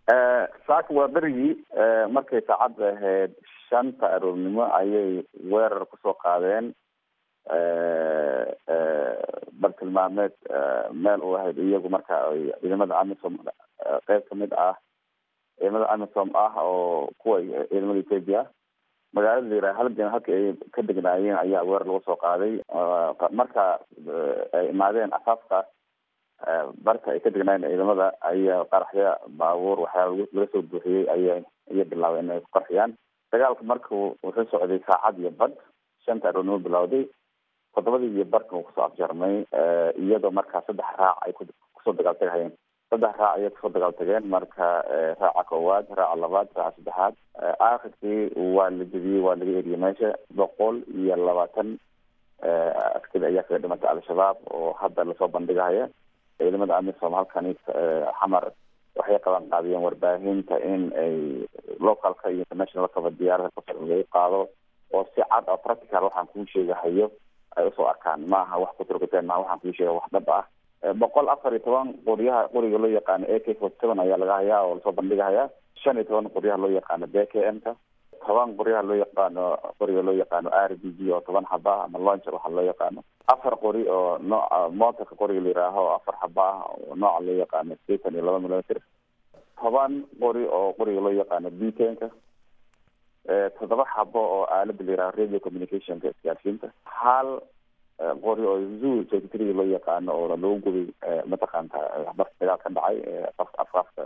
saaka waa berigii markay saacadda ahayd shanta aroornimo ayay weerar kusoo qaadeen bartilmaameed meel u ahayd iyagu marka ay ciidamada amisom qeyb kamid ah ciidamada amisom ah oo kuwa ciidamada ethoopia magaalada la yiraha halgan halka ay ka degnaayeen ayaa weerar lagu soo qaaday marka ay imaadeen asaafka barka ay ka degnaayeen ciidamada ayaa qaraxya baabuur waxyaala laga soo buuxiyey aya ayay bilaabeen inay ku qarxiyaan dagaalka marka wuxuu socday saacad iyo bad shanta aroornimo bilowday toddobadii iyo barka uu kusoo afjarmay iyadoo markaa saddex raac ay kusoo dagaaltagahayeen saddex raac ayay kusoo dagaaltageen marka raaca koowaad raaca labaad raaca saddexaad aakhirkii waa la jebiyey waa laga eriyey meesha boqol iyo labaatan askari ayaa kaga dhimatay al-shabaab oo hadda lasoo bandhigahaya ciidamada amisom halkani xamar waxay qaban qaadiyeen warbaahinta in ay localka iyo international kaba diyaarada kusar laga qaado oo si cad oo practical waxaan kuu sheegahayo ay usoo arkaan maaha wax kuturkuteen maaha waxaan kuu sheega wax dhab ah boqol afar iyo toban qoryaha qoriga loo yaqaano a k forty seven ayaa laga hayaa oo lasoo bandhigahayaa shan iyo toban qoryaha loo yaqaano b k m ka toban qoryaha loo yaqaano qoriga loo yaqaano r b g oo toban xaba ah ama launcher waxa loo yaqaano afar qori oo nooca motorka qoriga la yihaaho oo afar xaba ah oo nooca loo yaqaano satan iyo laba millimeter toban qori oo qoriga loo yaqaano b tenka toddoba xabo oo aalada la yiraho radio communicationka isgaarsiinta hal qori oo zoo thirty three loo yaqaano oo lagu gubay mataqaanta barka dagaal ka dhacay afafka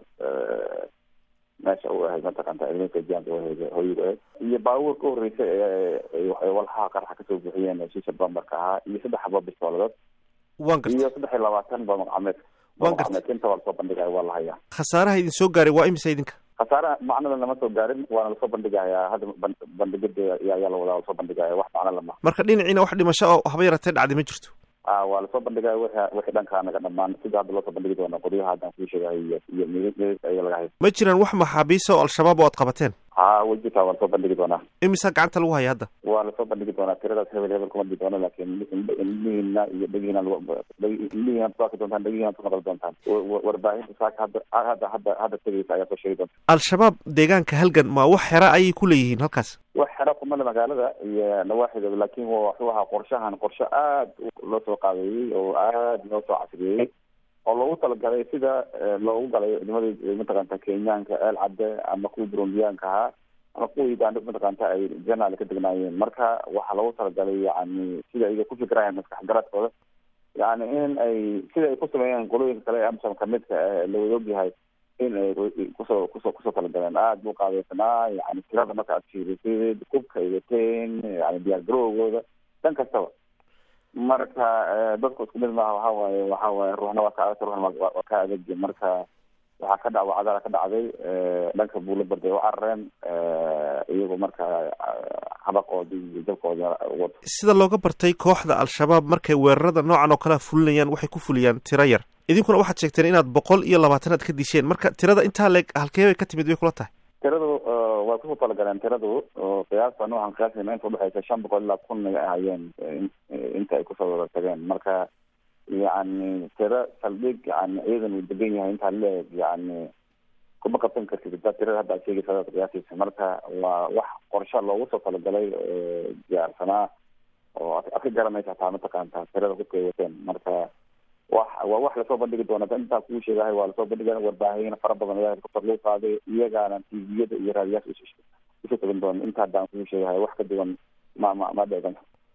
meesha u ahayd mataqaanta ciidanka jaanka hooyiga ahayd iyo baabuur ka horreysay ee walxaha qaraxa kasoo buuxiyeen shisha bambarka ahaa iyo saddex xabo bistooladood waan gartay iyo saddex iyo labaatan ba maqcameed waan gartay maqcameed inta waa lasoo bandhigaya waa la hayaa khasaaraha idin soo gaaray waa imisa idinka khasaare macnada lama soo gaarin waana lasoo bandhigayaa hadda bandhigada ayaa la wadaa lasoo bandhigaya wax macno lama marka dhinaciina wax dhimasho oo haba yaratee dhacday ma jirto a waa lasoo bandhigaya w wixii dhankaa naga dhamaan sida hadda loosoo bandhigi doona qoryaha haddaan kuu sheegahay iyo iyo midid aya laga hay ma jiraan wax maxaabiisa oo al-shabaab oo aad qabateen ha way jirtaa waa lasoo bandhigi doonaa imisaa gacanta lagu haya hadda waa lasoo bandhigi doonaa tiradaas hebel hebel kuma dhigi doono laakiin indhihiina iyo dhegihiina indhihiina kuaki doontaan dhegihiina ku maqli doontaan warbaahinta saaka hadda hadda hadda hadda tegeysa ayaa soo sheegi doonta al-shabaab deegaanka halgan ma wax xera ayay ku leeyihiin halkaas wax xera kumale magaalada iyo nawaaxideeda laakiin wuxuu ahaa qorshahan qorshe aad loo soo qaabeeyey oo aad loo soo casriyeeyey oo loogu talagalay sida loogu galay ciidamada mataqaanta kenyaanka eel cadde ama kuwa burundiyaanka ahaa ama kuwa uganda mataqaanta ay janaal ka degnaayeen marka waxaa loogu talagalay yani sida iga ku fikirayaan maskax garadkooda yani in ay sida ay ku sameeyeen qolooyinka kale ee amsom kamidka la wada ogyahay in ay kusoo kusoo kusoo talagaleen aada buu qaadeysanaa yani tirada marka aad fiirisid kubka ay wateen yani diyaar garowgooda dhan kastaba marka dadku isku mid maaha waxa waaye waxa waaye ruuxna waa ka adag ruuxna waa ka adagi marka waxaa ka dhac wacdala ka dhacday dhanka buula barday u carareen iyagoo marka habaqoodii iyo jabkooda wato sida looga bartay kooxda al-shabaab markay weerarada noocan oo kalea fulinayaan waxay ku fuliyaan tiro yar idinkuna waxaad sheegteen inaad boqol iyo labaatan aad ka disheen marka tirada intaa leeg halkee bay ka timid bay kula tahay tiradu waa kusoo talagaleen tiradu qiyaasta noocan qiyaasayna inta udhexeysa shan boqol ilaa kun ay ahayeen inta ay kusoo wada tageen marka yani tiro saldhig yani ciidan uu degan yahay intaa leeg yani kuma qabsan kartid hadaa tirada hadda ad sheegaysa adaad qiyaasaysa marka waa wax qorsha loogu soo talagalay diyaarsanaa oo ad ka garanaysa hataa mataqaanta tirada hubka ay wateen marka wax waa wax lasoo bandhigi doona intaa kuu sheegahay waa lasoo bandhiga warbaahin fara badan ayaa kor lagu qaaday iyagaana tviyada iyo raadiyaasha isu tagan doona inta haddaan kuu sheegahay wax ka duwan ma ma ma dheegan